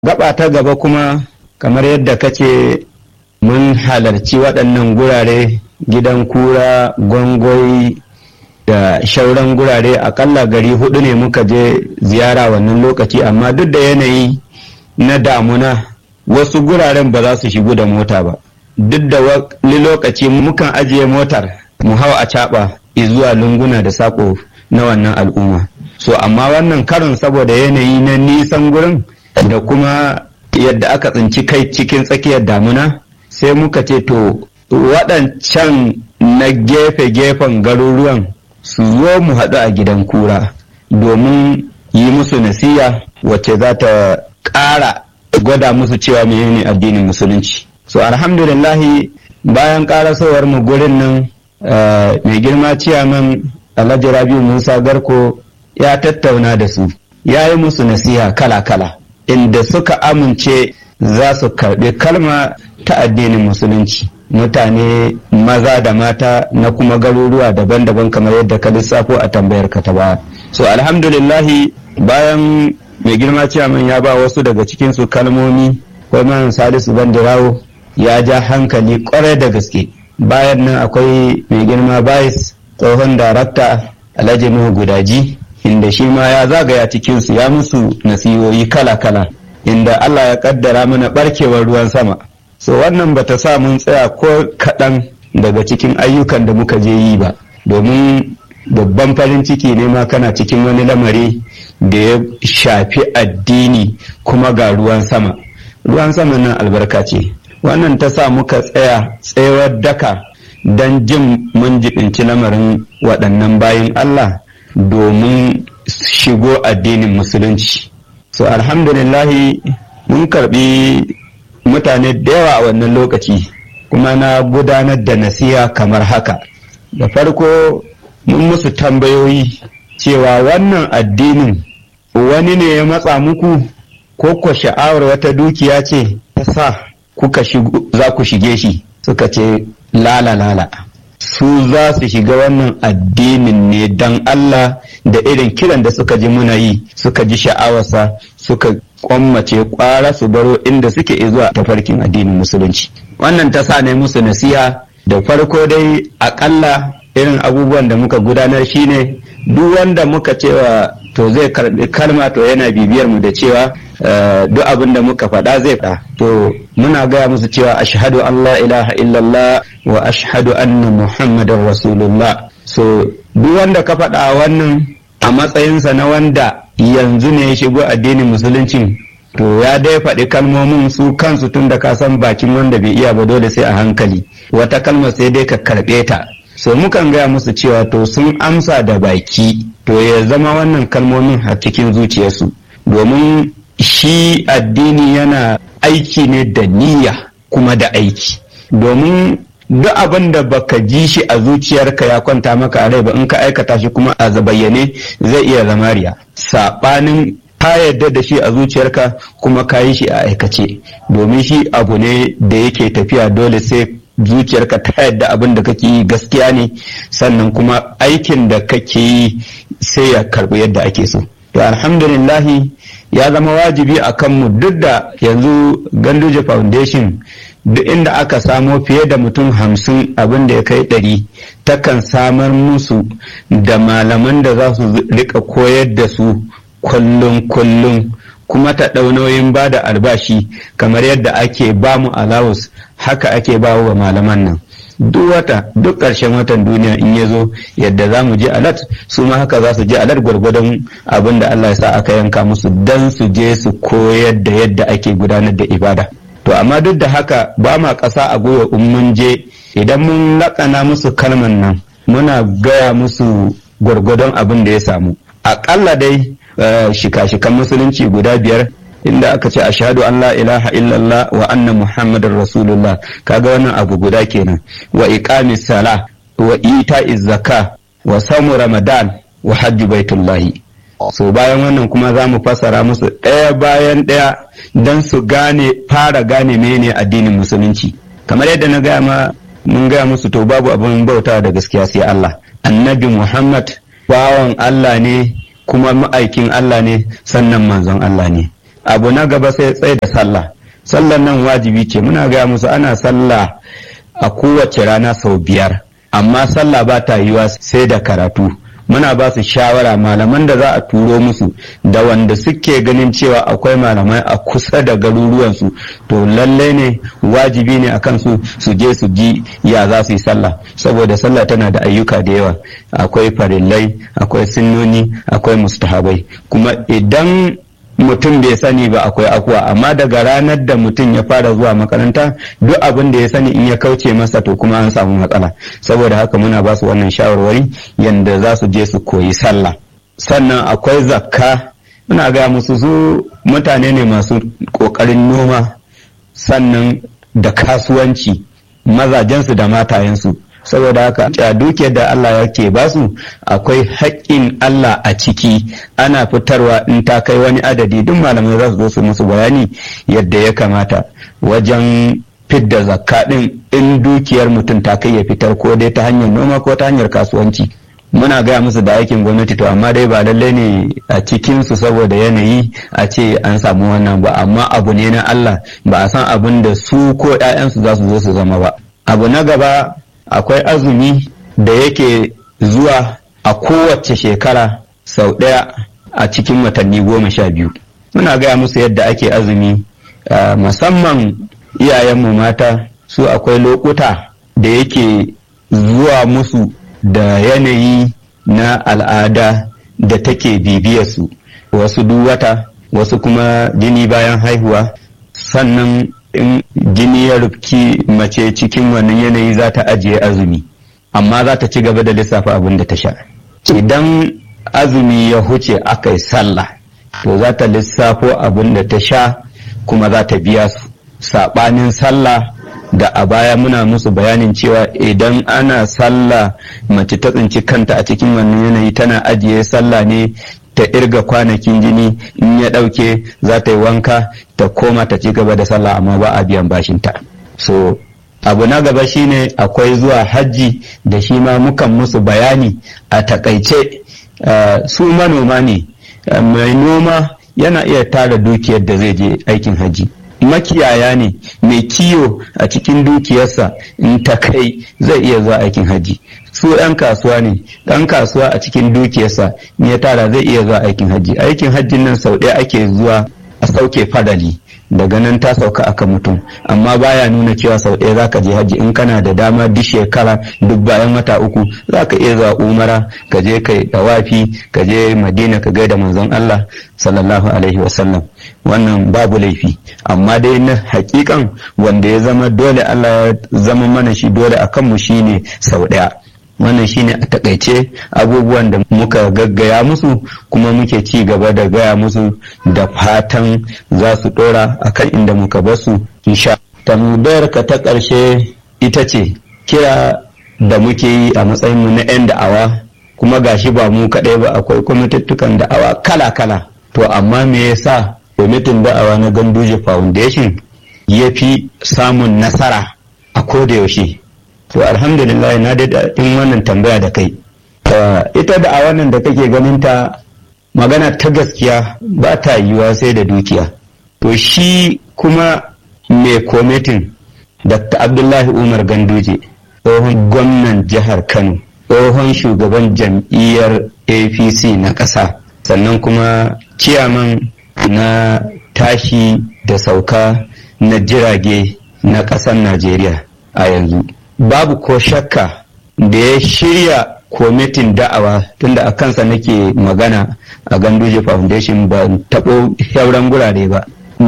gaba ta gaba kuma kamar yadda kace mun halarci waɗannan gurare gidan kura gwangwai da shauran gurare akalla gari hudu ne muka je ziyara wannan lokaci amma duk da yanayi na damuna wasu guraren ba za su shigo da mota ba duk da wani lokaci mukan ajiye motar mu hau a caɓa zuwa lunguna da saƙo na wannan al'umma so amma wannan karin saboda yanayi na nisan gurin da kuma yadda aka tsinci kai cikin tsakiyar damuna sai muka ce to waɗancan na gefe-gefen garuruwan su zo mu haɗu a gidan kura domin yi musu nasiya wacce za ta ƙara gwada musu cewa menene addinin musulunci so alhamdulillahi bayan ƙarasowar mu gurin nan mai girma ciyaman alhaji rabiu musa garko ya tattauna da su ya yi musu nasiha kala-kala inda suka amince za su karɓi kalma ta addinin musulunci mutane maza da mata na kuma garuruwa daban-daban kamar yadda ka lissafo a tambayar ka ta baya so alhamdulillahi bayan mai girma ciyaman ya ba wasu daga cikinsu kalmomi man salisu bandirawo ya ja hankali kwarai da gaske bayan nan akwai mai girma bayis tsohon darakta alhaji nuhu gudaji inda shi ma ya zagaya cikinsu ya musu nasihohi kala-kala inda allah ya kaddara mana barkewar ruwan sama so wannan bata sa mun tsaya ko kaɗan daga cikin ayyukan da muka je yi ba domin babban farin ciki ne ma kana cikin wani lamari da ya shafi addini kuma ga ruwan sama ruwan sama nan albarka ce wannan ta sa muka tsaya tsayawar daka don jin mun jibinci lamarin waɗannan bayin Allah domin shigo addinin musulunci so alhamdulillahi mun karbi mutane da yawa a wannan lokaci kuma na gudanar da nasiha kamar haka da farko mun musu tambayoyi cewa wannan addinin wani ne ya matsa muku ko ko sha'awar wata dukiya ce ta sa kuka za ku shige shi suka ce lala lala su za su shiga wannan addinin ne don Allah da irin kiran da suka ji muna yi suka ji sha'awarsa suka kwammace kwara su baro inda suke zuwa tafarkin addinin musulunci wannan ta sa ne musu nasiha da farko dai akalla irin abubuwan da muka gudanar shine duk wanda muka cewa to zai karbi kalma to yana bibiyar mu da cewa duk abin da muka faɗa zai faɗa to muna gaya musu cewa ashhadu an la ilaha illallah wa ashhadu anna muhammadar rasulullah so duk wanda ka faɗa wannan a matsayinsa na wanda yanzu ne ya shigo addinin musulunci to ya dai faɗi kalmomin su kansu tun da ka san bakin wanda bai iya ba dole sai a hankali wata kalma sai dai ka karɓe ta so mukan gaya musu cewa to sun amsa da baki to ya zama wannan kalmomin a cikin zuciyarsu domin shi addini yana aiki ne da niyya kuma da aiki domin duk abin da baka ji shi a zuciyarka ya kwanta maka a rai ba in ka aikata shi kuma a bayyane zai iya zama riya saɓanin ka yarda da shi a zuciyarka kuma ka yi shi a aikace domin shi abu ne da yake tafiya dole sai zuciyarka ta yadda abin da kake yi gaskiya ne sannan kuma aikin da kake yi sai ya karbi yadda ake so to alhamdulillahi ya zama wajibi a kanmu duk da yanzu ganduje foundation duk inda aka samo fiye da mutum hamsin abin da ya kai ɗari takan samar musu da malaman da za su rika koyar da su kullum kullum kuma ta nauyin ba da albashi kamar yadda ake ba mu alawus haka ake ba wa malaman nan duk wata duk ƙarshen watan duniya in ya zo yadda za mu je alat su ma haka za su je alat gwargwadon abin da Allah ya sa aka yanka musu dan su je su koyar da yadda ake gudanar da ibada to amma duk da haka ba ma ƙasa a gwiwa in mun je idan mun laƙana musu kalman nan muna gaya musu gwargwadon abin da ya samu aƙalla dai shika-shikan musulunci guda biyar inda aka ce ashhadu an la ilaha illallah wa anna muhammadar rasulullah kaga wannan abu guda kenan wa iqamis sala wa ita'iz zaka wa samu ramadan wa hajji baitullahi so bayan wannan kuma za mu fassara musu ɗaya bayan ɗaya don su gane fara gane mene addinin musulunci kamar yadda na gaya ma mun gaya musu to babu abin bauta da gaskiya sai Allah annabi muhammad bawan Allah ne kuma ma'aikin Allah ne sannan manzon Allah ne abu na gaba sai tsaye da sallah sallan nan wajibi ce muna gaya musu ana sallah a kowace rana sau biyar amma sallah ba ta yiwa sai da karatu muna ba su shawara malaman da za a turo musu da wanda suke ganin cewa akwai malamai a kusa da garuruwansu to lallai ne wajibi ne akan su su je su ji ya za su yi sallah saboda sallah tana da ayyuka da yawa akwai farillai akwai sinnoni akwai mustahabai kuma idan mutum bai sani ba akwai akuwa amma daga ranar da mutum ya fara zuwa makaranta duk abin da ya sani in ya kauce masa to kuma an samu matsala saboda haka muna ba su wannan shawarwari yadda za su je su koyi sallah sannan akwai zakka muna ga musu su mutane ne masu ƙoƙarin noma sannan da kasuwanci mazajensu da matayensu saboda haka a dukiyar da Allah yake basu akwai haƙƙin Allah a ciki ana fitarwa in ta kai wani adadi duk malamai za su zo su musu bayani yadda ya kamata wajen fidda zakka din in dukiyar mutum ta kai ya fitar ko dai ta hanyar noma ko ta hanyar kasuwanci muna gaya musu da aikin gwamnati to amma dai ba lallai ne a cikinsu saboda yanayi a ce an samu wannan ba amma abu ne na Allah ba a san abin da su ko 'ya'yansu za su zo su zama ba abu na gaba akwai azumi da yake zuwa a kowace shekara sau ɗaya a cikin watanni goma sha biyu muna gaya musu yadda ake azumi musamman iyayenmu mata su akwai lokuta da yake zuwa musu da yanayi na al'ada da take bibiyarsu wasu duk wata wasu kuma jini bayan haihuwa sannan in jini ya rufki mace cikin wannan yanayi za ta ajiye azumi amma za ta ci gaba da lissafa abin da ta sha idan azumi ya huce aka yi sallah to za ta lissafo abin da ta sha kuma za ta biya su saɓanin sallah da a baya muna musu bayanin cewa idan ana sallah mace ta tsinci kanta a cikin wannan yanayi tana ajiye sallah ne ta irga kwanakin jini in ya ɗauke za ta yi wanka ta koma ta ci gaba da sallah amma ba a biyan bashinta so abu na gaba shine akwai zuwa hajji da shi ma mukan musu bayani a takaice uh, su manoma ne uh, mai noma yana iya tara dukiyar da zai je aikin hajji makiyaya ne mai kiyo a cikin dukiyarsa in ta kai zai iya zuwa aikin hajji su 'yan kasuwa ne ɗan kasuwa a cikin dukiyarsa in ya tara zai iya zuwa aikin hajji aikin hajjin nan sau ɗaya ake zuwa a sauke fadali daga nan ta sauka aka mutum amma baya nuna cewa sau ɗaya zaka je hajji in kana da dama duk shekara duk bayan wata uku zaka iya zuwa umara ka je kai dawafi ka je madina ka gaida manzon Allah sallallahu alaihi wasallam wannan babu laifi amma dai na hakikan wanda ya zama dole Allah ya zama mana shi dole a kanmu shine sau ɗaya wannan shine a takaice abubuwan da muka gaggaya musu kuma muke ci gaba da gaya musu da fatan za su dora akan inda muka basu insha tambayar ka ta ƙarshe ita ce kira da muke yi a matsayinmu na 'yan da'awa kuma gashi ba mu kaɗai ba akwai kwamitattukan da'awa kala-kala to amma me yasa kwamitin da'awa na ganduje foundation ya fi samun nasara a koda yaushe to alhamdulillah na da in wannan tambaya da kai ita da a wannan da kake ganin ta magana ta gaskiya ba ta yiwuwa sai da dukiya to shi kuma mai komitin dr abdullahi umar ganduje tsohon gwamnan jihar kano tsohon shugaban jam'iyyar apc na ƙasa sannan kuma ciyaman na tashi da sauka na jirage na ƙasar najeriya a yanzu babu ko shakka da ya shirya kwamitin da'awa tunda a kansa nake magana a ganduje foundation ba taɓo sauran gurare ba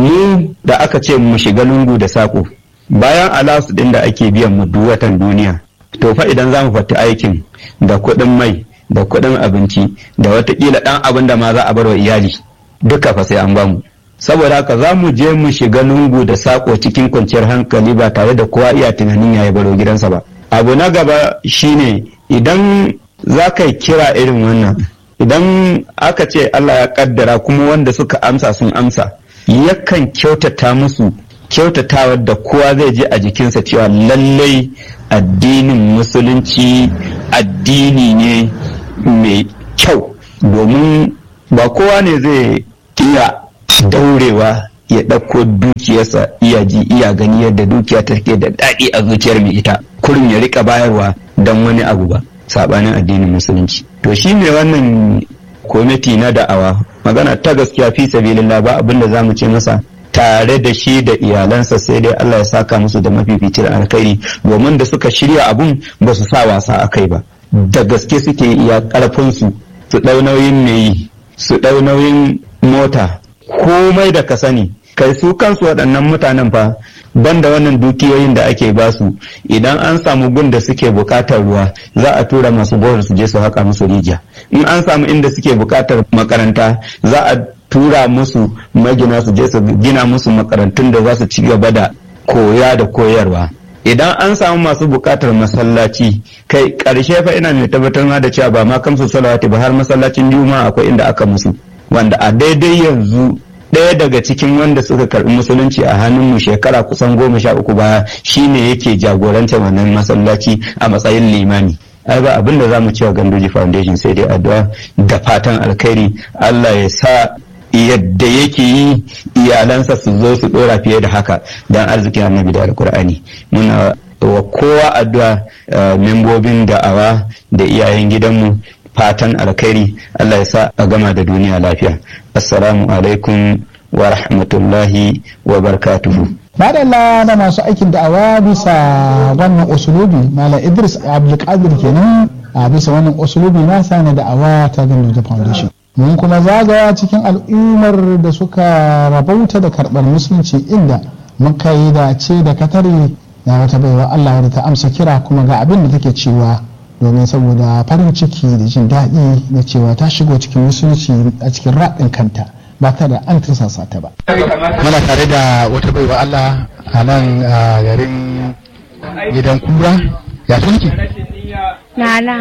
mu da aka ce mu shiga lungu da saƙo bayan alasu ɗin da ake biyan mu duk watan duniya to fa idan za mu fata aikin da kuɗin mai da kuɗin abinci da watakila ɗan abin da ma za a bar wa iyali duka fa sai an bamu saboda haka za mu je mu shiga lungu da sako cikin kwanciyar hankali ba tare da kowa iya tunanin ya baro gidansa ba abu na gaba shine idan za ka kira irin wannan idan aka ce Allah ya kaddara kuma wanda suka amsa sun amsa yakan kyautata musu kyautatawar da kowa zai je a jikinsa cewa lallai addinin musulunci addini ne mai kyau domin ba kowa ne zai iya daurewa ya ɗauko dukiyarsa iya ji iya gani yadda dukiya take da daɗi a zuciyar mai ita kurum ya rika bayarwa don wani abu ba sabanin addinin musulunci to shi ne wannan kwamiti na da'awa magana ta gaskiya fi sabilillah ba abin da zamu ce masa tare da shi da iyalansa sai dai Allah ya saka musu da mafificin alkhairi domin da suka shirya abun ba su sa wasa a kai ba da gaske suke iya karfin su su ɗau nauyin mai su ɗau nauyin mota komai da ka sani kai su kansu waɗannan mutanen fa banda wannan dukiyoyin da ake basu idan an samu gun da suke bukatar ruwa za a tura masu bohar su je su haka musu rijiya in an samu inda suke bukatar makaranta za a tura musu magina su je su gina musu makarantun da za su ci gaba da koya da koyarwa idan an samu masu bukatar masallaci kai karshe fa ina mai tabbatar da cewa ba ma kamsu salawati ba har masallacin juma'a akwai inda aka musu wanda a daidai yanzu ɗaya daga cikin wanda suka karɓi musulunci a hannunmu shekara kusan goma sha uku baya shine yake jagorantar wannan masallaci a matsayin limani ai ba abin da za mu cewa gandoji foundation sai dai addu'a da fatan alkhairi allah ya sa yadda yake yi iyalansa su zo su dora fiye da haka don arzikin annabi da alkur'ani muna wa kowa addu'a membobin da'awa da iyayen gidanmu fatan alkhairi Allah ya sa a gama da duniya lafiya assalamu alaikum wa rahmatullahi wa barakatuhu madalla da masu aikin da'awa bisa wannan usulubi malam idris abdulkadir kenan a bisa wannan usulubi nasa na da'awa ta da foundation mun kuma zagaya cikin al'ummar da suka rabauta da karɓar musulunci inda muka yi dace da katare na wata baiwa allah da ta amsa kira kuma ga abin da take cewa domin saboda farin ciki da jin daɗi da cewa ta shigo cikin musulunci a cikin raɗin kanta ba ta da an tursasa ta ba. Muna tare da wata baiwa Allah a nan garin gidan kura ya sunki? Nana.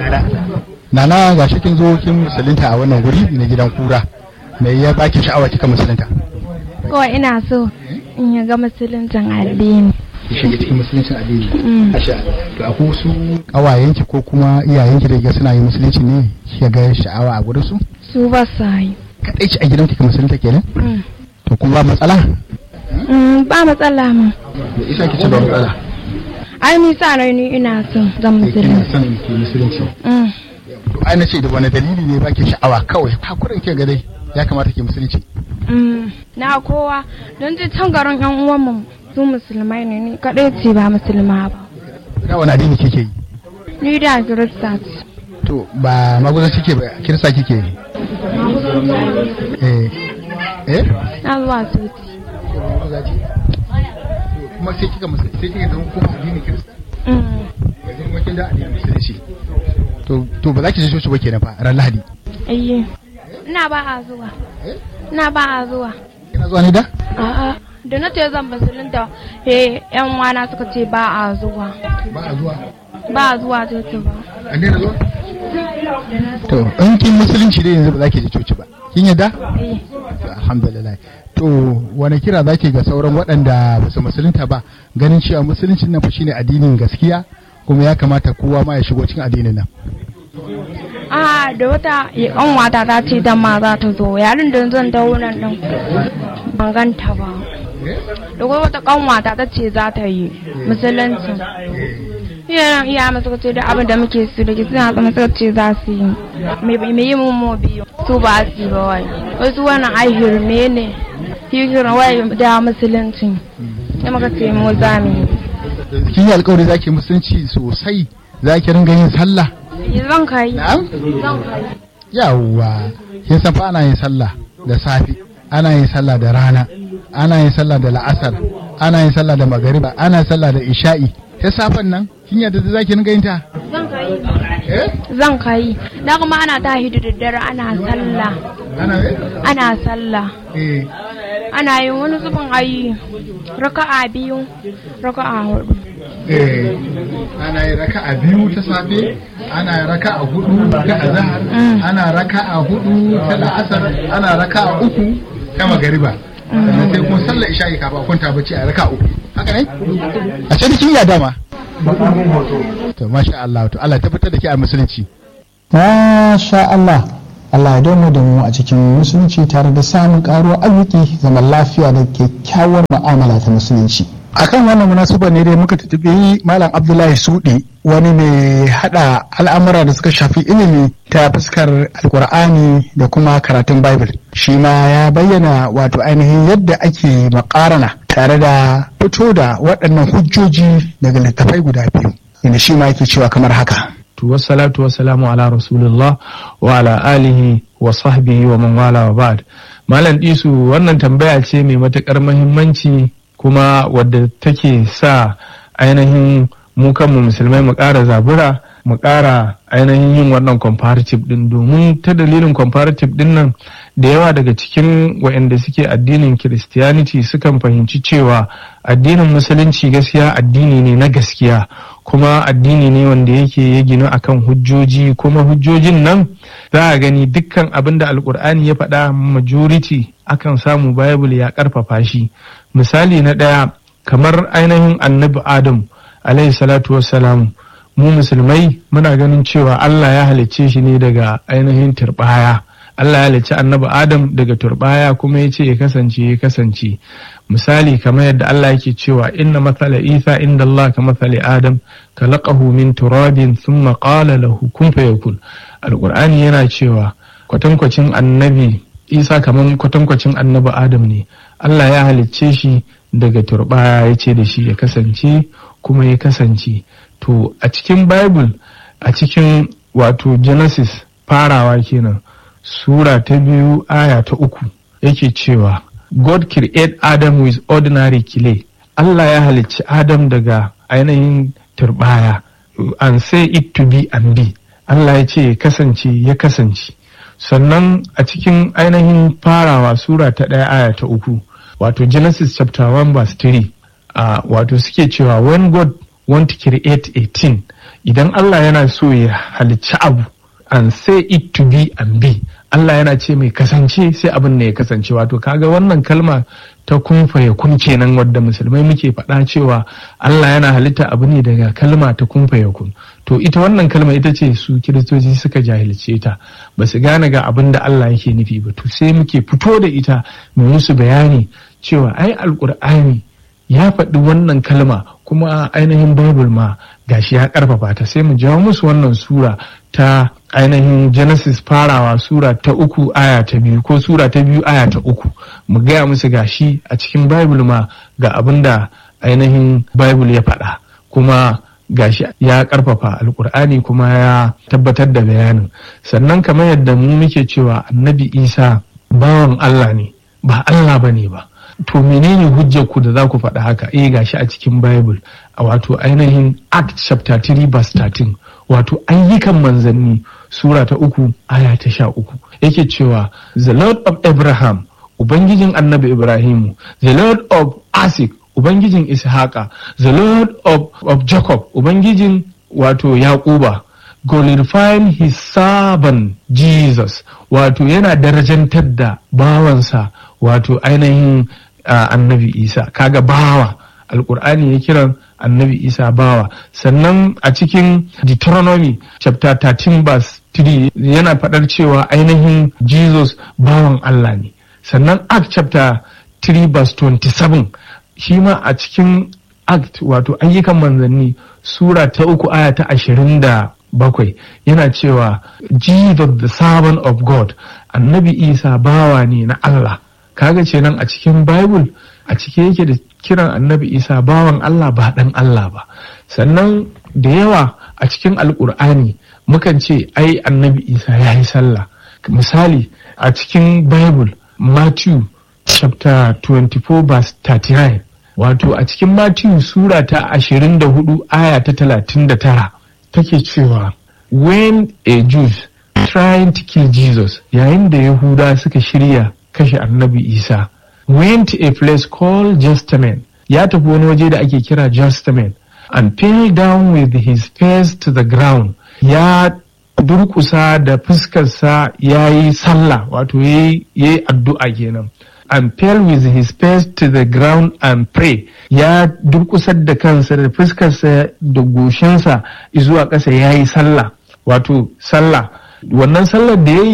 Nana ga shi kin zo kin musulunta a wannan guri na gidan kura. Me ya baki sha'awa kika musulunta? Kawai ina so in ya ga musuluncin addini. shiga cikin musuluncin addini asha to akwai wasu kawayenki ko kuma iyayenki da suna yi musulunci ne kika ga sha'awa a gurin su Su ba sa yi. kadai ci a gidan kika musulunta kenan to kuma ba matsala Ba matsala ma. da isa ki ce ba matsala Ai ni sa rai ni ina son zan kina musulunci. son ki musulunci Mm. to ai na ce da wani dalili ne baki sha'awa kawai hakurin ke ga dai ya kamata ki musulunci Mm. Na kowa don ji can garin yan uwanmu su musulmai ne ni kaɗai ce ba musulma ba. da wani addini kike yi Ni da Kirista ce. to ba maguzan kike ba kirista kike yi eh eh Na zuwa soci. kuma sai kika musulunci sai kika zama kuma addinin kirista Mm. yanzu kuma kin da addinin musulunci to to ba za ki je coci ba kenan fa ran lahadi Ayye. Ina ba a zuwa. Ina ba a zuwa. kina zuwa ne da A'a. Da na ce zan musulunta, eh, yan wana suka ce ba a zuwa. ba a zuwa Ba a zuwa coci ba. an daina zuwa to in kin musulunci dai yanzu ba za ki je coci ba kin yadda Eh. To, alhamdulillah to wani kira zaki ga sauran waɗanda ba su musulunta ba ganin cewa musuluncin nan fa shine addinin gaskiya kuma ya kamata kowa ma ya shigo cikin addinin nan a da wata kanwata ta ce dan ma za ta zo yarin da zan dawo nan din ban ganta ba da kuma wata kanwata ta ce za ta yi musulunci iyayen iya masu ce da abin da muke su da ke suna zama suka ce za su yi me yi mun mo biyu su ba su yi ba wai wasu wannan ai hirme ne hikirin wai da musulunci ya maka ce mu za mu yi kin yi alkawari zaki musulunci sosai zaki ringa yin sallah zan kai na'am zan kai yawwa kin san fa ana yin sallah da safi ana yin sallah da rana ana yin sallah da la'asar ana yin sallah da magariba ana yin sallah da isha'i ta safen nan kin yadda da zaki ringa yin ta zan kai eh zan kai da kuma ana tahi da daddare ana sallah ana ana sallah eh ana yin wani zubin ayi raka'a biyu raka'a hudu eh ana yin raka'a biyu ta safe ana yin raka'a hudu ta azhar ana raka'a hudu ta la'asar ana raka'a uku ta magariba sannan sai kuma sallar isha'i kafin a kwanta bacci a raka'a uku haka ne a can kin ya dama to masha Allah to Allah tabbatar da ke a musulunci masha Allah Allah ya domo da mu a cikin musulunci tare da samun karuwar arziki zaman lafiya da kyakkyawar mu'amala ta musulunci akan wannan munasaba ne dai muka tattabi malam abdullahi sudi wani mai hada al'amura da suka shafi ilimi ta fuskar alkur'ani da kuma karatun bible shi ma ya bayyana wato ainihin yadda ake makarana tare da fito da waɗannan hujjoji daga littafai guda biyu inda shi ma yake cewa kamar haka wassalatu wassalamu ala rasulullah wa ala alihi wa sahbihi wa man wala wa ba'd malam disu wannan tambaya ce mai matukar muhimmanci kuma wadda take sa ainihin mu kanmu musulmai mu ƙara zabura mu ƙara ainihin yin wannan comparative din domin ta dalilin comparative din nan da yawa daga cikin waɗanda suke addinin christianity sukan fahimci cewa addinin musulunci gaskiya addini ne na gaskiya kuma addini ne wanda yake ya ginu akan hujjoji kuma hujjojin nan za a gani dukkan abin da alkur'ani ya faɗa majority akan samu bible ya ƙarfafa shi misali na ɗaya kamar ainihin annabi adam alaihi salatu wassalam mu musulmai muna ganin cewa Allah ya halicce shi ne daga ainihin turbaya Allah ya halicci annabi Adam daga turbaya kuma ya ce ya kasance ya kasance misali kamar yadda Allah yake cewa inna mathala Isa inda Allah ka mathali Adam khalaqahu min turabin thumma qala lahu kun fayakun alqur'ani yana cewa kwatankwacin annabi Isa kamar kwatankwacin annabi Adam ne Allah ya halicce shi daga turbaya ya ce da shi ya kasance kuma ya kasance to a cikin bible a cikin wato genesis farawa kenan sura ta biyu aya ta uku yake cewa god create adam with ordinary clay allah ya halicci adam daga ainihin turbaya and say it to be and be allah ya ce ya kasance ya kasance sannan a cikin ainihin farawa sura ta ɗaya aya ta uku wato genesis chapter 1 verse 3 uh, wato suke cewa when god want to create a thing idan Allah yana so ya halicci abu and say it to be and be Allah yana ce mai kasance sai abin ne ya kasance wato kaga wannan kalma ta kunfa ya kun kenan wadda musulmai muke faɗa cewa Allah yana halitta abu ne daga kalma ta kunfa ya kun to ita wannan kalma ita ce su kiristoci suka jahilce ta ba su gane ga abin da Allah yake nufi ba to sai muke fito da ita mu musu bayani cewa ai alkur'ani ya faɗi wannan kalma kuma ainihin bible ma gashi ya karfafa ta sai mu jawo musu wannan sura ta ainihin genesis farawa sura ta uku aya ta biyu ko sura ta biyu aya ta uku mu gaya musu gashi a cikin bible ma ga abin da ainihin bible ya faɗa kuma gashi ya karfafa alkur'ani kuma ya tabbatar da bayanin sannan kamar yadda mu muke cewa annabi isa bawan allah ne ba allah ba ne ba to menene hujjar ku da za ku faɗa haka eh gashi a cikin bible a wato ainihin act chapter 3 verse 13 wato ayyukan manzanni sura ta uku aya ta sha uku yake cewa the lord of abraham ubangijin annabi ibrahimu the lord of isaac ubangijin ishaqa the lord of, of jacob ubangijin wato yaquba glorifying his servant jesus wato yana darajantar da bawansa wato ainihin uh, annabi isa kaga bawa alkur'ani ya kiran annabi isa bawa sannan a cikin deuteronomy chapter 13 verse 3 yana faɗar cewa ainihin jesus bawan allah ne sannan act chapter 3 verse 27 shi ma a cikin act wato ayyukan manzanni sura ta uku aya ta ashirin da bakwai yana cewa jesus the servant of god annabi isa bawa ne na allah kaga ce nan a cikin bible a cike yake da kiran annabi isa bawan allah ba dan allah ba sannan da yawa a cikin alkur'ani mukan ce ai annabi isa ya yi sallah misali a cikin bible matthew chapter 24 verse 39 wato a cikin matthew sura ta 24 aya ta 39 take cewa when a jews trying to kill jesus yayin da yahuda suka shirya kashe annabi isa went to a place called Justament ya tafi wani waje da ake kira Justament and fell down with his face to the ground ya durkusa da fuskarsa ya yi sallah wato ya yi addu'a kenan and fell with his face to the ground and pray ya durkusar da kansa da fuskarsa da goshinsa zuwa ƙasa ya yi sallah wato sallah wannan sallar da ya yi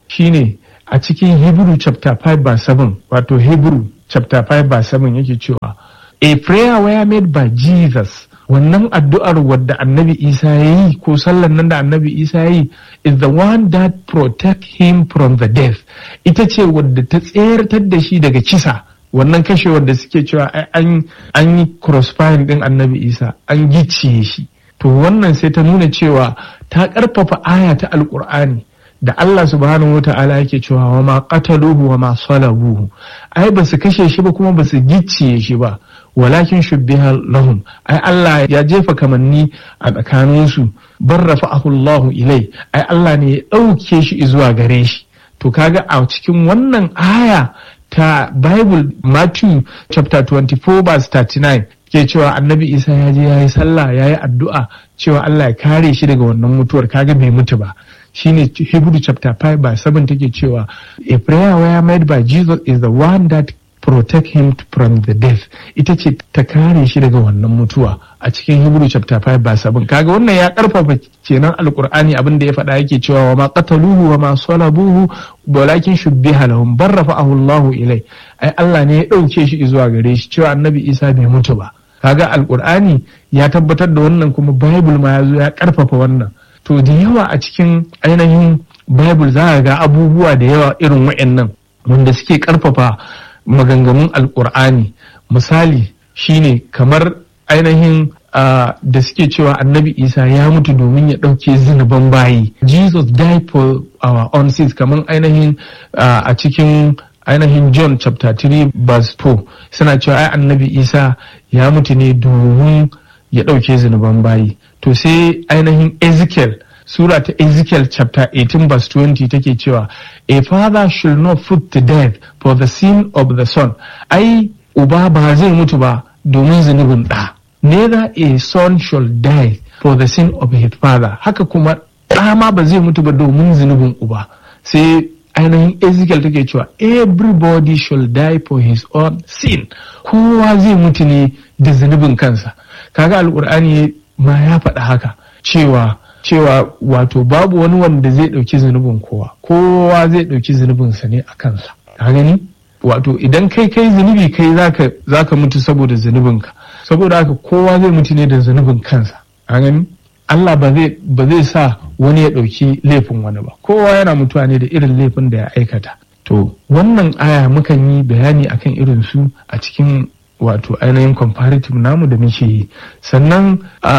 shine a cikin Hebrew chapter 5 verse 7 wato Hebrew chapter 5 verse 7 yake cewa a prayer were made by Jesus wannan addu'ar wadda annabi Isa ya yi ko sallan nan da annabi Isa ya yi is the one that protect him from the death ita ce wadda ta tseratar da shi daga kisa wannan kashe wadda suke cewa an yi crossfire din annabi Isa an gicciye shi to wannan sai ta nuna cewa ta karfafa aya ta alkur'ani da Allah subhanahu wa ta'ala yake cewa wa ma qataluhu wa ma salabuhu ai ba su kashe shi ba kuma ba su gicciye shi ba walakin shubbiha lahum ai Allah ya jefa kamanni a tsakanin su bar rafa'ahu Allah ilai ai Allah ne ya dauke shi zuwa gare shi to kaga a cikin wannan aya ta Bible Matthew chapter 24 verse 39 ke cewa annabi Isa ya je ya yi sallah ya yi addu'a cewa Allah ya kare shi daga wannan mutuwar kaga bai mutu ba shine Hebrew chapter 5 by 7 take cewa a prayer were made by Jesus is the one that protect him from the death ita ce ta kare shi daga wannan mutuwa a cikin Hebrew chapter 5 by 7 kaga wannan ya karfafa kenan alkur'ani abin da ya faɗa yake cewa wa ma qataluhu wa ma salabuhu walakin shubbiha lahum barrafa'ahu Allahu ilai ai Allah ne ya dauke shi zuwa gare shi cewa annabi Isa bai mutu ba kaga alkur'ani ya tabbatar da wannan kuma bible ma ya zo ya karfafa wannan to da yawa a cikin ainihin bible za ga abubuwa da yawa irin wa'annan wanda suke karfafa maganganun alkur'ani misali shine kamar ainihin Uh, da suke cewa annabi isa ya mutu domin ya ɗauke zunuban bayi jesus died for our own sins kamar ainihin uh, a cikin ainihin john chapter 3 verse 4 suna cewa ai annabi isa ya mutu ne domin ya ɗauke zunuban bayi to sai ainihin ezekiel sura ta ezekiel chapter 18 verse 20 take cewa a father should not put to death for the sin of the son ai uba ba zai mutu ba domin zunubin ɗa neither a son shall die for the sin of his father haka kuma ɗa ma ba zai mutu ba domin zunubin uba sai ainihin ezekiel take cewa everybody shall die for his own sin kowa zai mutu ne da zunubin kansa kaga alkur'ani ma ya faɗa haka cewa cewa wato babu wani wanda zai ɗauki zunubin kowa kowa zai ɗauki zunubinsa ne a kansa ka gani wato idan kai kai zunubi kai zaka zaka mutu saboda zunubinka saboda haka kowa zai mutu ne da zunubin kansa a gani Allah ba zai ba zai sa wani ya ɗauki laifin wani ba kowa yana mutuwa ne da irin laifin da ya aikata to wannan aya mukan yi bayani akan irin su a cikin wato ainihin comparative namu da muke yi sannan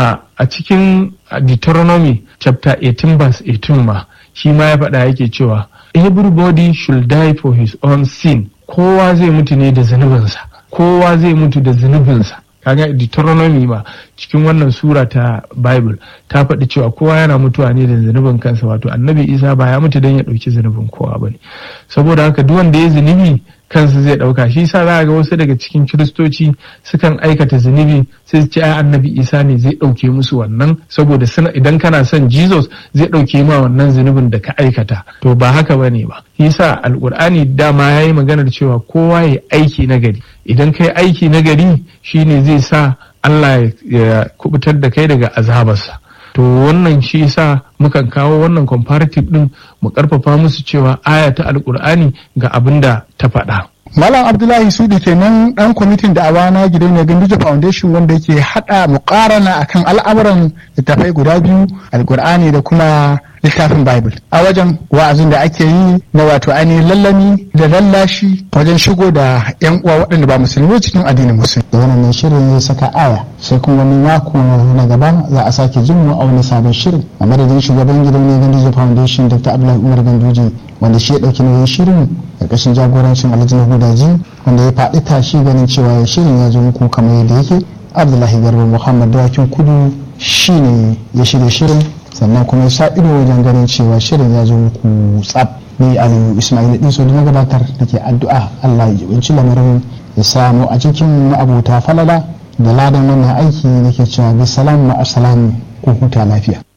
a cikin Deuteronomy chapter 18 verse 18 ma shi ma ya faɗa yake cewa everybody should die for his own sin kowa zai mutu ne da zunubinsa kowa zai mutu da zunubinsa kaga Deuteronomy ma cikin wannan sura ta Bible ta faɗi cewa kowa yana mutuwa ne da zunubin kansa wato annabi Isa ba ya mutu don ya ɗauki zunubin kowa bane saboda haka duk wanda ya zunubi kansa zai ɗauka shi sa za ga wasu daga cikin kiristoci sukan aikata zunubi sai su ce ai annabi isa ne zai ɗauke musu wannan saboda suna idan kana son jesus zai ɗauke ma wannan zunubin da ka aikata to ba haka ba ne ba shi sa alƙur'ani dama ya yi maganar cewa kowa ya aiki na gari idan kai aiki na gari shine zai sa allah ya kubutar da kai daga azabarsa to wannan shi sa mukan kawo wannan comparative din mu karfafa musu cewa aya ta alkur'ani ga abin da ta faɗa. Malam Abdullahi Sudi kenan dan kwamitin da awana gidan ne Ganduje Foundation wanda yake hada mukarana akan al'amuran littafai guda biyu alkur'ani da kuma littafin Bible a wajen wa'azin da ake yi na wato ainihin lallami da lallashi wajen shigo da yan uwa waɗanda ba musulmi cikin addinin musulmi. Da wannan shirin ya saka aya sai kuma wani mako na gaba za a sake jin mu a wani sabon shirin a madadin shugaban gidan ne Ganduje Foundation Dr. Abdullahi Umar Ganduje wanda shi ya ɗauki nauyin shirin ƙarƙashin jagorancin Alhaji Hudaji wanda ya faɗi tashi ganin cewa shirin ya zo muku kamar yadda yake Abdullahi Garba Muhammad Dawakin Kudu shine ya shirya shirin sannan kuma ya sa ido wajen ganin cewa shirin ya zo muku tsab ni aliyu ismail din so na gabatar da ke addu'a allah ya jibinci lamarin ya samu a cikin abota falala da ladan wannan aiki nake cewa bisalam ma'asalam ko huta lafiya